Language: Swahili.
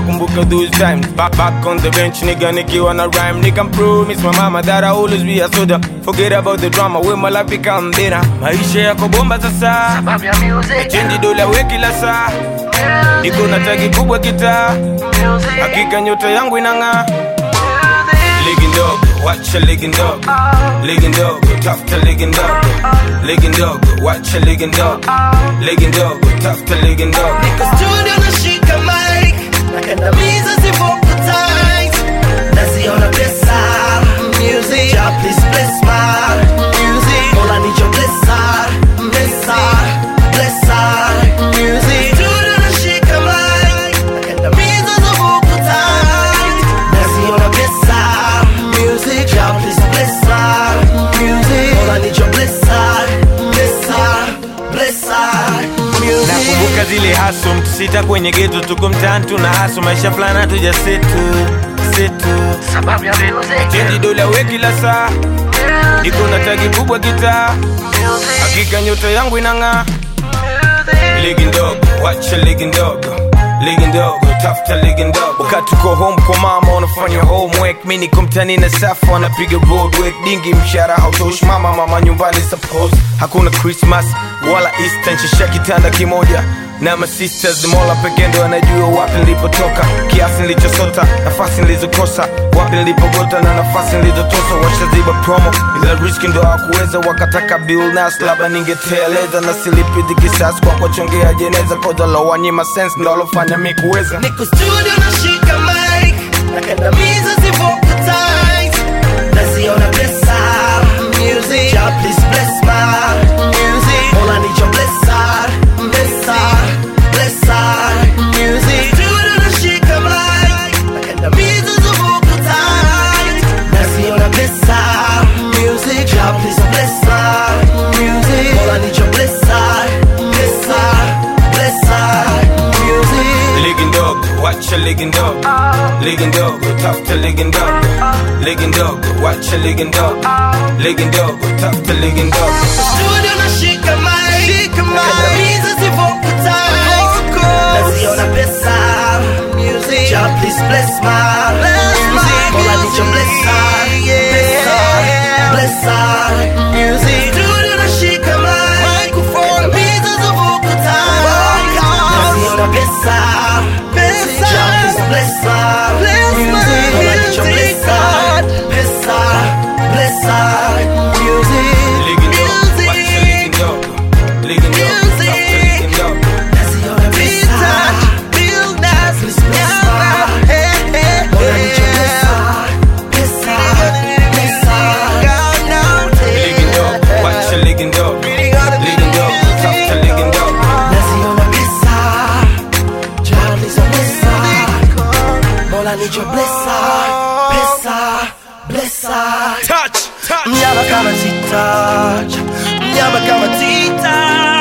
nakumbuka those times back, back on the bench nigga nikiwa na rhyme nigga promise my mama that I always be a soldier forget about the drama we my life become better maisha yako bomba sasa Sababu ya music, chenji dola we kila saa niko na tagi kubwa kitaa music, hakika nyota yangu inang'aa music. Ligi ndogo, wacha ligi ndogo Ligi ndogo, tafuta ligi ndogo Ligi ndogo, wacha ligi ndogo Ligi ndogo, tafuta ligi ndogo Niko studio nashika mic nakandamiza zivoku tight naziona pesa music ja please bless my music Mola need your blessing blessing blessing music studio nashika mic nakandamiza zivoku tight naziona pesa music ja please bless my music Mola need your blessing blessing blessing music Nakumbuka zile haso mtu sita kwenye geto Tuko mtaani tuna haso maisha fulani hatuja setu Setu Sababu ya music, Chenji dola we kila saa Niko na tagi kubwa kitaa music, Hakika nyota yangu inang'aa music. ligi ndogo wacha ligi ndogo ligi ndogo tafuta ligi ndogo wakati uko home kwa mama unafanya homework mi niko mtani na safa wanapiga roadwork dingi mshara hautoshi mama mama nyumbani suppose hakuna christmas wala easter nshasha kitanda kimoja na masisters mola pekee ndo anajua wapi nilipotoka kiasi nilichosota nafasi nilizokosa wapi nilipogota na nafasi nilizotosa washaziba promo ila riski ndo hawakuweza wakataka bill nas labda ningeteleza na silipidi kisasi kwa kuwachongea jeneza kodalowanyima sense ndo alofanya mi kuweza Niko studio nashika mic nakandamiza zivoku tight naziona pesa music ja please bless my music Mola need your blessing blessing blessing music studio nashika mic nakandamiza zivoku tight naziona pesa music ja please bless my music Mola need your blessing blessing blessing music ligi ndogo wacha ligi ndogo ligi ndogo tafuta ligi ndogo ligi ndogo wacha ligi ndogo ligi ndogo tafuta ligi ndogo Studio nashika mic nakandamiza zivoku tight naziona pesa music ja please bless my music Mola need your blessing blessing blessing music Studio nashika mic nakandamiza zivoku tight naziona pesa music ja please bless my music Mola need your blessing blessing blessing music ligi ndogo wacha ligi ndogo ligi ndogo tafuta ligi ndogo naziona pesa please bless my Mola need your blessing blessing blessing ligi ndogo wacha ligi ndogo ligi ndogo tafuta ligi ndogo naziona pesa ja please bless Mola need your blessing pesa blessing touch touch mnyama kama tita mnyama kama tita